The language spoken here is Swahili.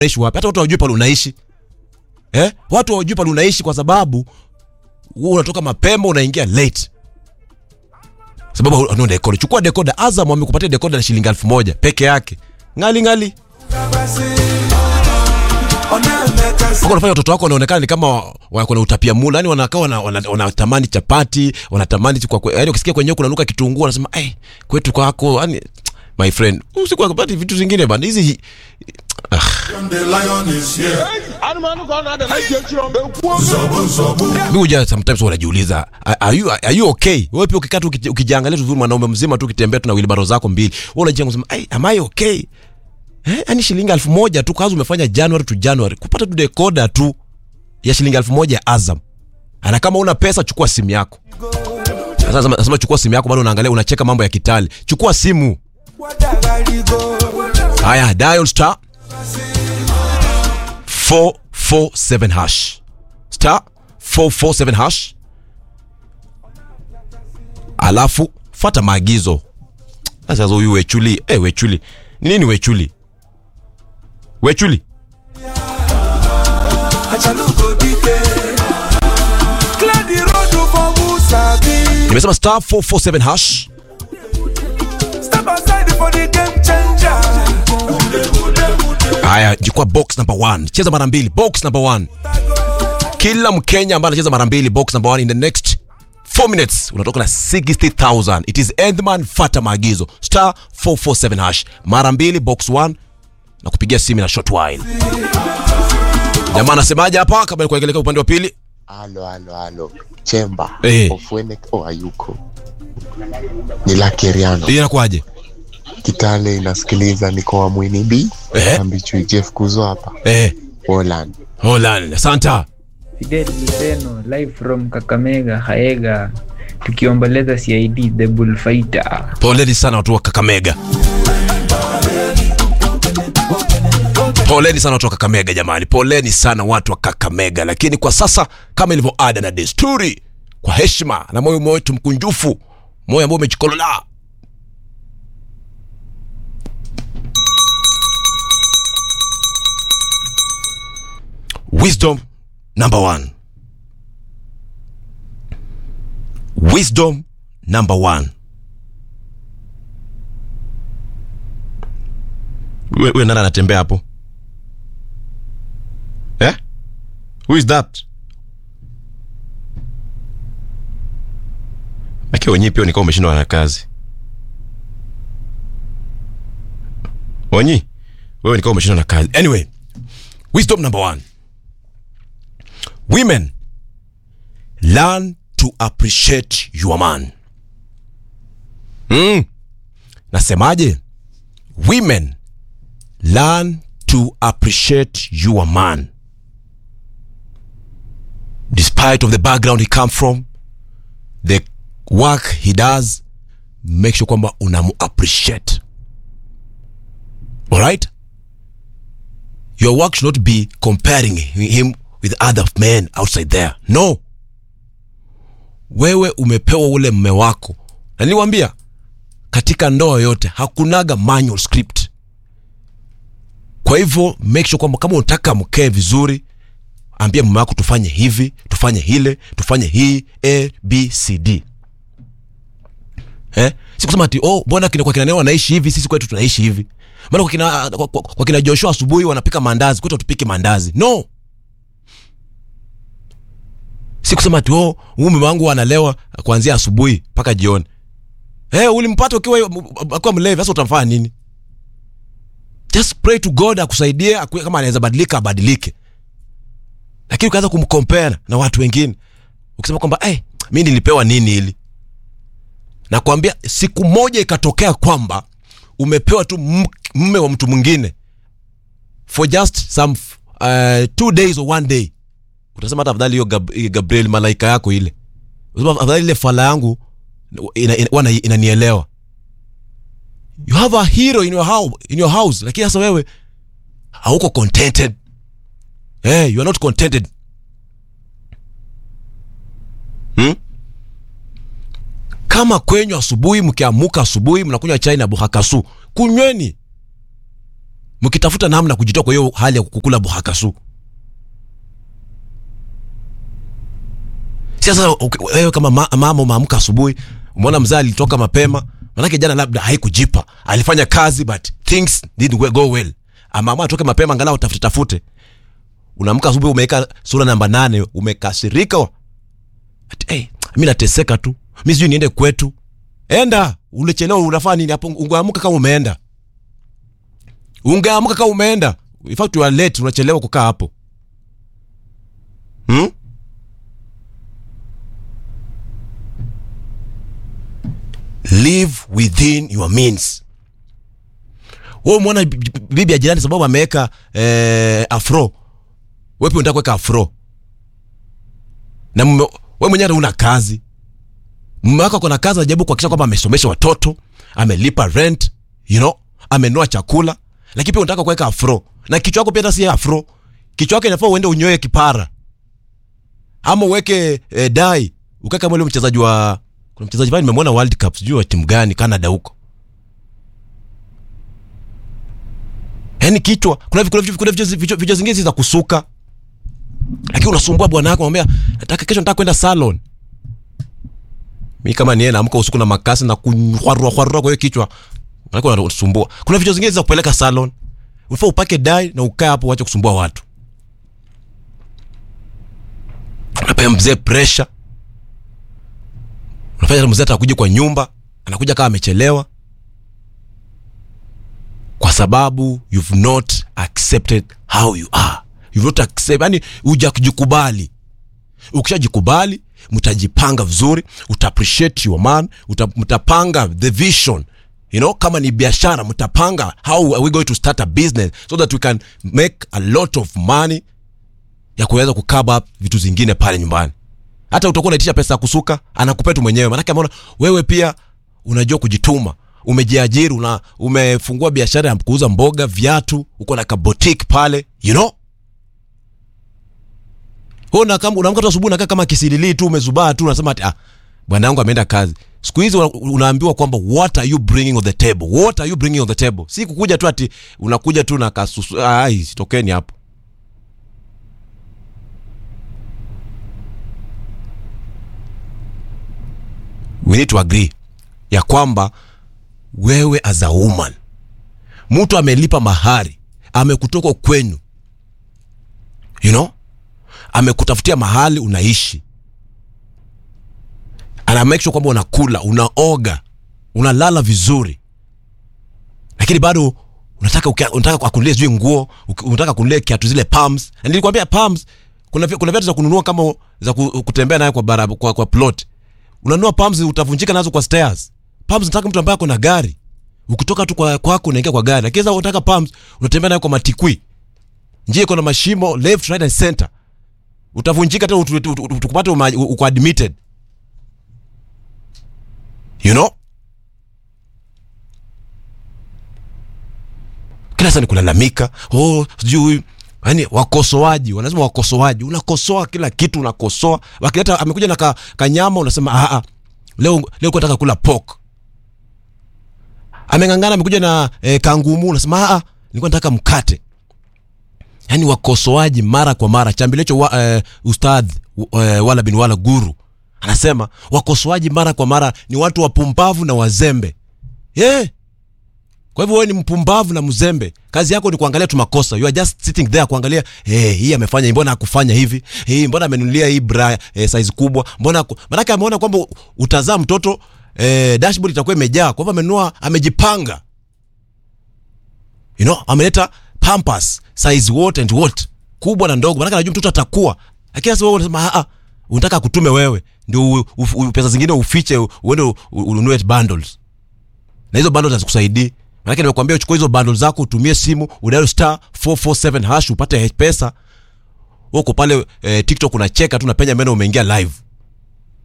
unaishi wapi hata watu hawajui pale unaishi eh? watu hawajui pale unaishi kwa sababu wewe unatoka mapema unaingia late sababu no dekoda chukua dekoda azam wamekupatia dekoda na shilingi elfu moja peke yake ngali ngali Wako unafanya watoto wako wanaonekana ni kama wako na utapia mula yani wanakaa wana- wana- wanatamani chapati wanatamani kwa kwe- yani ukisikia kwenyewe kunanuka kitunguu wanasema eh kwetu kwako yani my friend usiku akapati vitu zingine bana hizi The lion is here. Zobu, zobu. mimi huja sometimes wanajiuliza are- are you, are you okay wewe pia ukikaa tu ukiji- ukijiangalia tu vizuri mwanaume mzima tu ukitembea tu na wilbaro zako mbili wewe unajiangalia unasema hey, am I okay eh yani shilingi elfu moja tu kazi umefanya January to January kupata tu decoder tu ya shilingi elfu moja ya Azam ana kama una pesa chukua simu yako sasa nasema- nasema chukua simu yako bado unaangalia unacheka mambo ya kitali chukua simu haya dial star 447 hash star 447 hash alafu fata maagizo sasa huyu wechuli eh wechuli ni nini wechuli wechuli nimesema star 447 hash haya jikwa box number 1 cheza mara mbili box number 1 kila mkenya ambaye anacheza mara mbili box number 1 in the next 4 minutes unatoka na 60000 it is endman fata maagizo star 447 hash mara mbili box 1 na kupigia simu na short while jamaa anasemaje hapa kabla ya kuelekea upande wa pili Halo, halo, halo. Chemba. Eh. Ofwene oh, hayuko. Ni Lakeriano. hii inakuwaje Kitale inasikiliza niko wa Mwini B. Eh. Ambichu Jeff Kuzo hapa. eh Holland. Holland asanta Fidel Luceno live from Kakamega Haega tukiomboleza CID the bullfighter. poleni sana watu wa kakamega poleni sana watu wa kakamega jamani poleni sana watu wa kakamega lakini kwa sasa kama ilivyo ada na desturi kwa heshima na moyo wetu mkunjufu moyo ambao umejikolola wisdom number one wisdom number one we, we nani anatembea hapo eh? who is that Aki wenyewe pia nikawa umeshindwa na kazi Onyi wewe nikawa umeshindwa na kazi anyway wisdom number one women learn to appreciate your man mm. nasemaje women learn to appreciate your man despite of the background he come from the work he does make sure kwamba unamu appreciate alright your work should not be comparing him with other men outside there no wewe umepewa ule mme wako na niliwambia katika ndoa yote hakunaga manual script kwa hivyo make sure kwamba kama unataka mkee vizuri ambia mume wako tufanye hivi tufanye hile tufanye hii a b c d eh? si kusema ati oh mbona kina kwa kina Neo wanaishi hivi sisi kwetu tunaishi hivi maana kwa kina, kwa, kwa, kwa kina joshua asubuhi wanapika maandazi kwetu tupike maandazi no si kusema ati oh huyu mume wangu analewa kuanzia asubuhi mpaka jioni eh ulimpata ukiwa akiwa mlevi sasa utamfanya nini just pray to god akusaidie akue, kama anaweza badilika abadilike lakini ukaanza kumkompea na watu wengine ukisema kwamba hey, mi nilipewa nini ili nakwambia siku moja ikatokea kwamba umepewa tu m- mme wa mtu mwingine for just some uh, two days or one day utasema hata afadhali hiyo Gab- hiyo gabriel malaika yako ile Utasema afadhali ile fala yangu ina, ina, wana- inanielewa you have a hero in your house, in your house lakini sasa wewe hauko contented hey, you are not contented hmm? kama kwenyu asubuhi mkiamuka asubuhi mnakunywa chai na buhakasu kunyweni mkitafuta namna kujitoa kwa hiyo hali ya kukula buhakasu sasa okay, wewe kama ma, mama umeamka asubuhi umeona mzee alitoka mapema manake jana labda haikujipa alifanya kazi but things didn't go well amaamua atoke mapema angalau tafute tafute unaamka asubuhi umeweka sura namba nane umekasirika wa- ati hey, mi nateseka tu mi sijui niende kwetu enda ulichelewa unafaa nini hapo ungeamka kama umeenda ungeamka kama umeenda in fact you are late unachelewa kukaa hapo hmm? live within your means wewe umeona bi- bi- bibi ya jirani sababu ameweka eh, afro wewe pia unataka kuweka afro na mume- wewe mwenyewe hata una kazi mume wako akona kazi anajaribu kuhakikisha kwamba amesomesha watoto amelipa rent you know amenunua chakula lakini pia unataka kuweka afro na kichwa yako pia hata si afro kichwa yako inafaa uende unyoe kipara ama uweke eh, dai ukae kama ule mchezaji wa kuna mchezaji fulani nimemwona world cup sijui wa timu gani canada huko yaani kichwa kuna vi- kuna vi- kuna vichwa vichwa- vichwa zingine si za kusuka lakini unasumbua bwana wako unamwambia nataka kesho nataka kwenda salon mi kama niye naamka usiku na makasi na kuhwarua hwarua kwa hiyo kichwa manake unasumbua kuna vichwa zingine za kupeleka salon unafaa upake dai na ukae hapo uache kusumbua watu unapea mzee pressure unafanya mzee atakuja kwa nyumba anakuja kama amechelewa kwa sababu you've not accepted how you are you've not accept yani hujakujikubali ukishajikubali mtajipanga vizuri uta appreciate your man uta, mtapanga the vision you know kama ni biashara mtapanga how are we going to start a business so that we can make a lot of money ya kuweza kukaba up vitu zingine pale nyumbani hata utakuwa unaitisha pesa ya kusuka anakupea tu mwenyewe manake ameona wewe pia unajua kujituma umejiajiri una umefungua biashara ya kuuza mboga viatu uko na kabotik pale you know Wewe una kama unaamka tu asubuhi unakaa kama kisilili tu umezubaa tu unasema ati ah bwana yangu ameenda kazi siku hizi una- unaambiwa kwamba what are you bringing on the table what are you bringing on the table si kukuja tu ati unakuja tu na kasusu ai sitokeni hapo we need to agree ya kwamba wewe as a woman mtu amelipa mahari amekutoka kwenu you know amekutafutia mahali unaishi ana make sure kwamba unakula unaoga unalala vizuri lakini bado unataka ukia- unataka akunulie sijui nguo uki- unataka kunulie kiatu zile pams na nilikwambia pams kuna vi- kuna viatu za kununua kama za ku- kutembea nayo kwa, bara, kwa, kwa plot unanunua pams utavunjika nazo kwa stairs pams nataka mtu ambaye ako na gari ukitoka tu kwa kwako unaingia kwa gari lakini sasa unataka pams unatembea nayo kwa matikwi njia iko na mashimo left right and center utavunjika tena utu- utu- utu- tukupate uma- uko admitted you know kila saa ni kulalamika oh sijui yani wakosoaji wanasema wakosoaji unakosoa kila kitu unakosoa wakileta amekuja na ka, kanyama unasema ah ah leo leo nataka kula pork ameng'ang'ana amekuja na eh, kangumu unasema ah ah nilikuwa nataka mkate yani wakosoaji mara kwa mara chambilecho wa, eh, ustadh eh, wala bin wala guru anasema wakosoaji mara kwa mara ni watu wapumbavu na wazembe yeah. kwa hivyo wewe ni mpumbavu na mzembe kazi yako ni kuangalia tu makosa you are just sitting there kuangalia hey, hii amefanya hii, mbona akufanya hivi hey, mbona amenunulia hii bra eh, size kubwa mbona aku... manake ameona kwamba utazaa mtoto eh, dashboard itakuwa imejaa kwa hivyo amenunua amejipanga you know ameleta pampas size what and what kubwa na ndogo manake anajua mtoto atakuwa lakini sasa wewe unasema ah unataka akutume wewe ndio u- u- u- pesa zingine ufiche u- uende u- u- ununue bundles na hizo bundles hazikusaidii manake nimekuambia uchukue hizo bundles zako utumie simu udial star 447 hash upate pesa uko pale eh, tiktok unacheka tu napenya meno umeingia live